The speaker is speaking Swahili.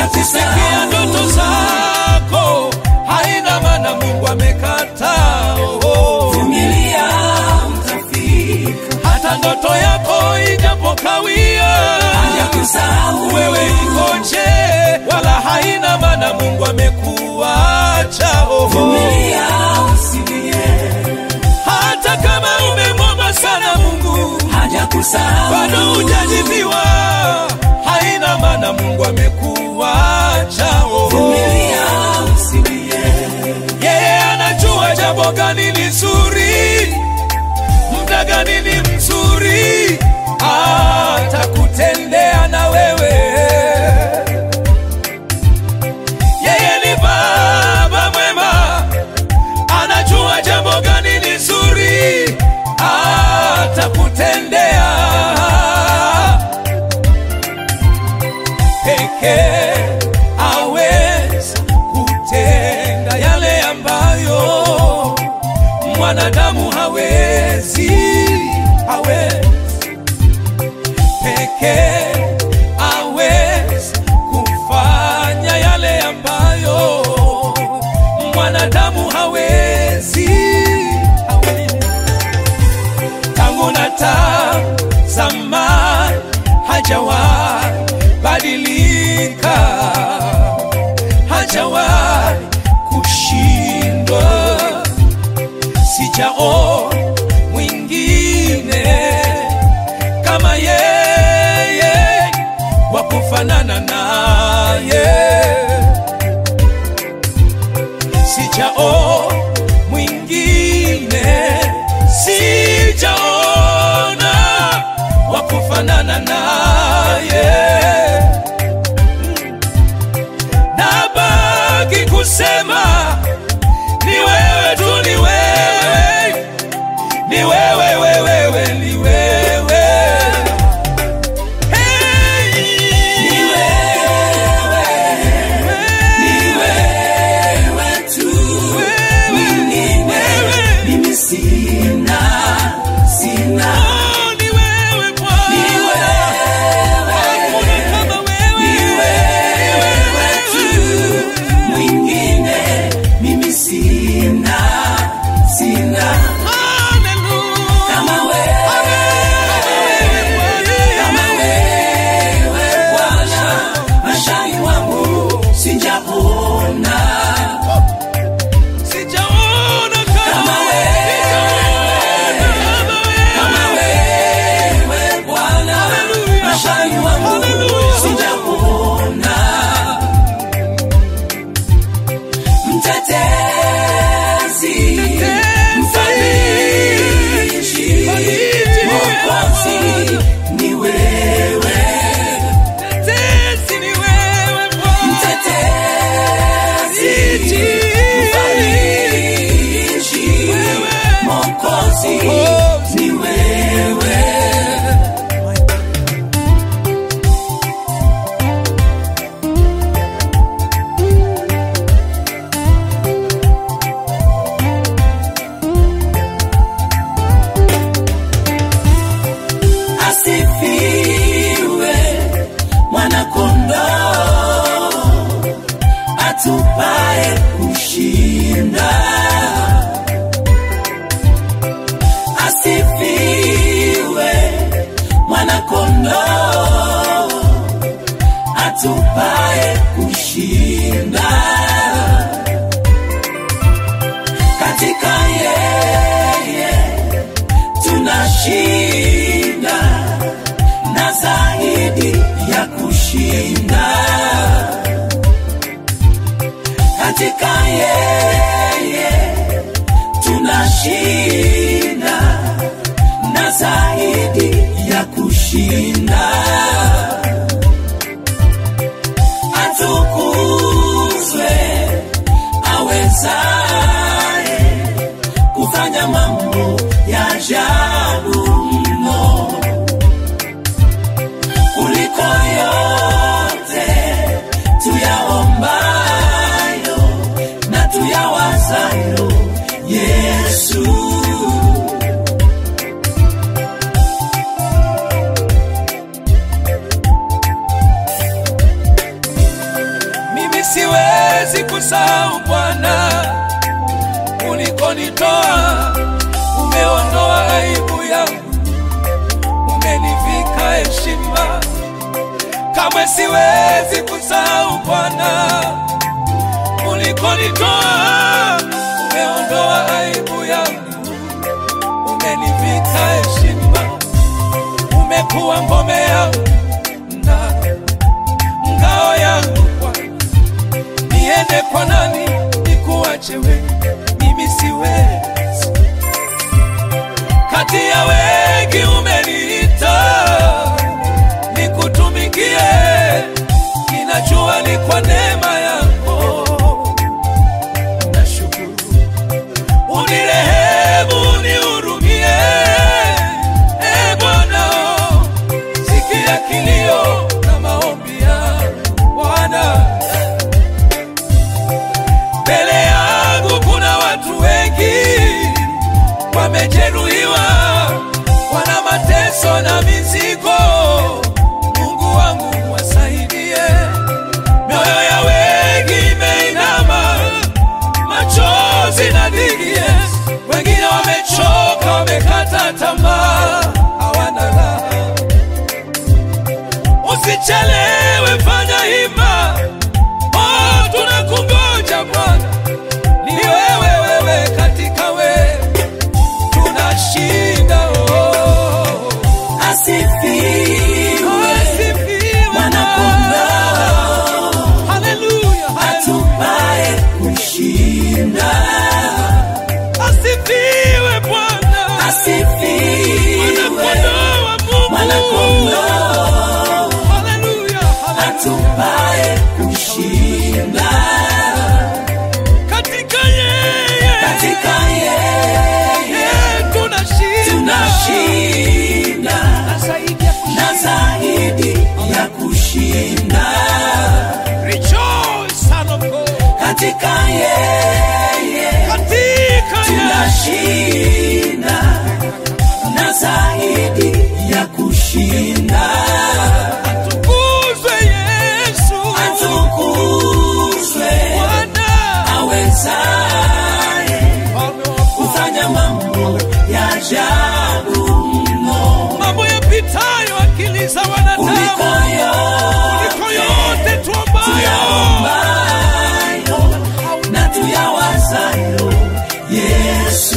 akisikia ndoto zako haina maana mungu amekataa oh. vumilia utafika hata ndoto yako ijapokawia hajakusahau wewe ikoje wala haina maana mungu amekuacha oh. vumilia usilie hata kama umemwomba sana mungu hajakusahau bado hujajibiwa haina maana mungu amekuacha oh. vumilia usilie yeye anajua jambo gani ni zuri muda gani ni mzuri atakutendea na wewe yeye ni baba mwema anajua jambo gani ni zuri atakutendea pekee aweza kutenda yale ambayo mwanadamu hawezi hawezi pekee aweza kufanya yale ambayo mwanadamu hawezi hawezi tangu na tazama hajawahi badilika hajawahi kushindwa sijao mwingine kama yeye wa kufanana naye sijao mwingine sijaona wa kufanana naye nabaki kusema ni wewe tu ni wewe ni wewe wewewe ni wewe hey, ni wewe ni wewe tu mwingine mimi sina sina Oh, ni wewe Bwana. ni wewe Hakuna kama wewe. ni wewe tu mwingine mimi sina sina Hallelujah. kama wewe kama wewe Bwana maishani mwangu sijaona Sijaona kama Kama wewe. kama wewe Bwana maishani mwangu sijaona mtetezi mfariji mwokozi ni wewe Tetesi ni wewe Bwana. mtetezi mfariji mwokozi ni wewe asifiwe mwanakondoo atupae kushinda asifiwe mwanakondoo atupae kushinda katika yeye tunashinda na zaidi ya kushinda katika yeye tunashinda na zaidi ya kushinda atukuzwe awezaye kufanya mambo ya ajabu mno kuliko yote tuyaombayo na tuyawazayo Yesu. kamwe siwezi kusahau Bwana ulikonitoa. Umeondoa aibu yangu, umenivika heshima, umekuwa ngome yangu na ngao yangu Bwana. Niende kwa nani nikuache wewe? Mimi siwezi. Kati ya wengi umeniita nikutumikie, ninajua ni kwa neema yako. Nashukuru, unirehemu, unihurumie, e Bwana, sikia kilio na maombi yangu Bwana. Mbele yangu kuna watu wengi wamejeruhiwa, wana mateso na mizigo. Mungu wangu wasaidie, mioyo ya wengi imeinama, machozi na digie, wengine wamechoka, wamekata tamaa, hawana raha. Usichelewe, fanya hima, oh, tunakungoja Bwana, ni wewe, wewe katika wewe tunashinda oh. Asifiwe Asifiwe Mwana-Kondoo, Haleluya, haleluya. atupaye kushinda. Asifiwe Bwana, Asifiwe Mwana-Kondoo wa Mungu. Mwana-Kondoo, Haleluya, haleluya. atupaye kushinda. Katika yeye Katika yeye eh, tunashinda tunashinda Na zaidi ya kushinda. na zaidi ya kushinda. Rejoice, son of God. Katika yeye Katika yeye tunashinda na zaidi ya kushinda. atukuzwe Yesu Atukuzwe Bwana awezaye Mfalme wa kufanya mambo ya ajabu mno mambo yapitayo akili za kuliko wanadamu, kuliko yote tuombayo. tuyaombayo na tuyawazayo. Yesu